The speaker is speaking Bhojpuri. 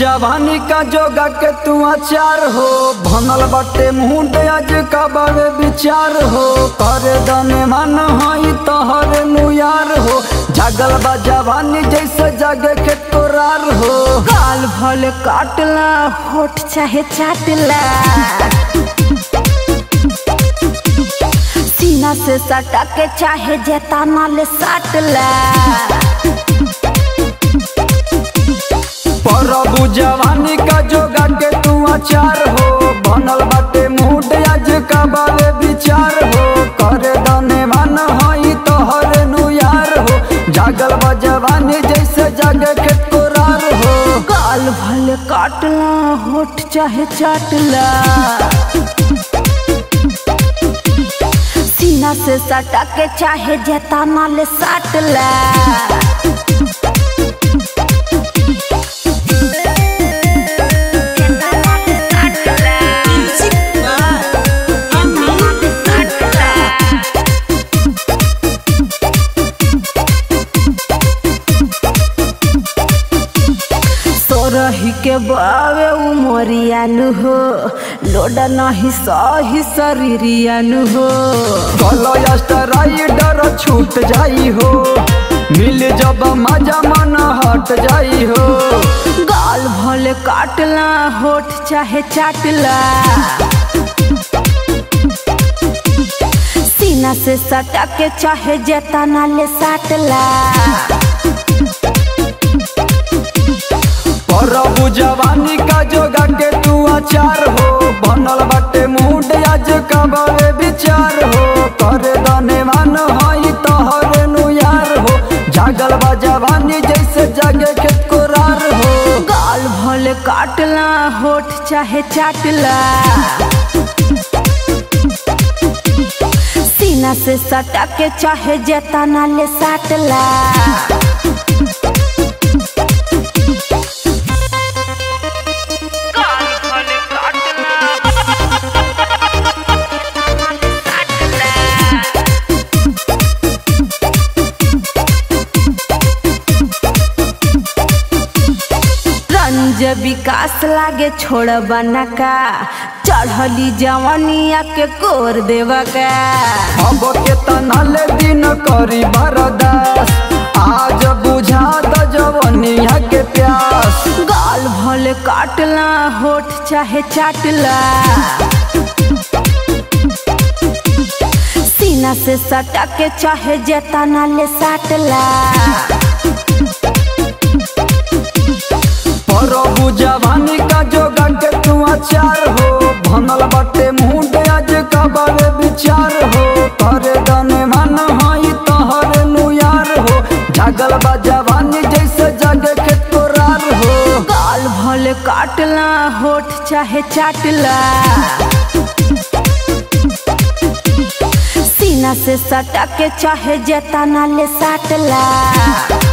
जवानी का जोगा के तू अचार हो भनल बाटे मुंड आज का बावे विचार हो कर दने मन हई तोहरे नुयार हो जागल बा जवानी जैसे जागे के तोरार हो गाल भले काटला होठ चाहे चाटला सीना से सटा के चाहे जेताना ले साटला प्रभु जवानी का जोगा के तू अचार हो बनल बाटे मुंड आज का बावे विचार हो कर दने मन हई तोहरे नुयार हो जागल बा जवानी जैसे जागे के तोरार हो गाल भले काटला होठ चाहे चाटला सीना से सटा के चाहे जेताना ले साटला सोरही के बावे उमरियानु हो लोड नहीं सही शरीरियानु हो कलयस्ट राइडर छूट जाई हो मिल जब मजा मन हट जाई हो गाल भले काटला होठ चाहे चाटला सीना से सटा के चाहे जेताना ले साटला प्रभु जवानी का जोगा के तू अचार हो बनल बाटे मूड आज का बावे विचार हो कर दने मन हई तोहरे नुयार हो जागल बा जवानी जैसे जागे के कोरार हो गाल भले काटला होठ चाहे चाटला सीना से सटा के चाहे जेताना ले साटला रंज विकास लागे छोड़ बना का चढ़ली जवनिया के कोर देवा का अब के तनल दिन करी बरदास आज बुझा द जवनिया के प्यास गाल भले काटला होठ चाहे चाटला सीना से सटा के चाहे जेताना ले साटला प्रभु जवानी का जोगा के तू अचार हो भनल बाटे मुंड आज का बारे विचार हो करे दने मन हई तोहरे नुयार हो जागल बा जवानी जैसे जागे के तोरार हो गाल भले काटला होठ चाहे चाटला सीना से सटा के चाहे जेताना ले साटला